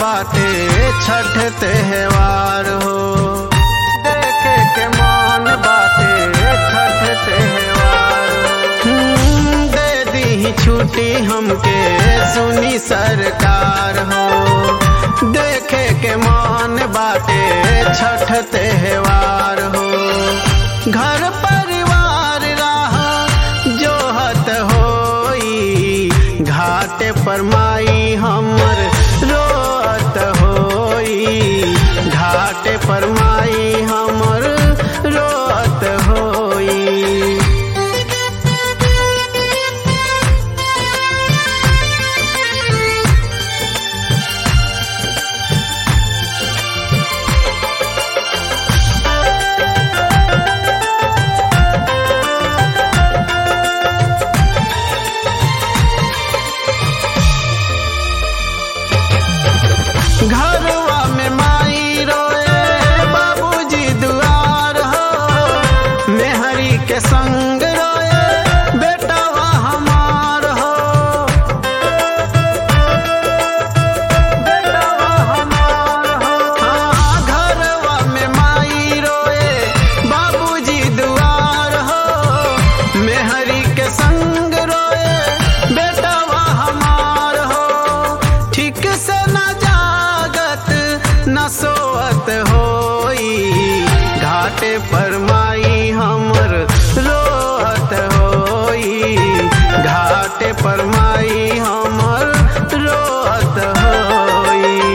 बाटे छठ त्योहार हो देखे के मान बाटे छठ त्योहार हम्म, दे दी छुट्टी हमके सुनी सरकार हो देखे के मान बाटे छठ त्योहार हो घर परिवार राह जोहत होई घाटे पर माई हमर रोत होई घाटे पर माई हमर रोत होई घरवा में माई रोए बाबूजी दुआर हो मेहरी के संग रोए बेटावा हमार हो बेटावा हमार हो हाँ, घरवा में माई रोए बाबूजी दुआर हो मेहरी के संग रोए बेटावा हमार हो ठीक से न जागत न सोअत होई घाटे पर माई हमर रोअत होई घाटे पर माई हमर रोअत होई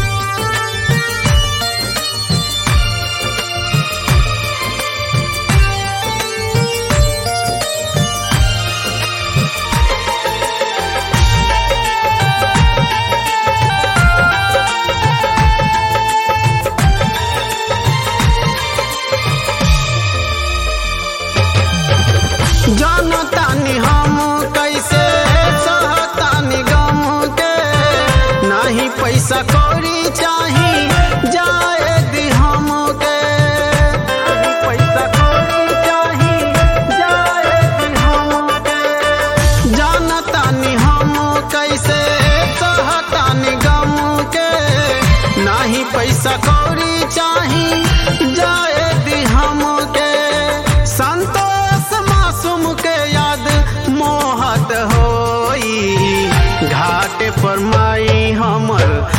जानतानी हम कैसे सहतानी गम के नाही पैसा कौड़ी चाही जाए दी हम के पैसा कौड़ी चाही जाए दी हम के जानतानी हम कैसे सहतानी गम के नाही पैसा कौड़ी चाही जाए दी हम के संतोष मासूम के याद मोहत होई घाट पर माई हमर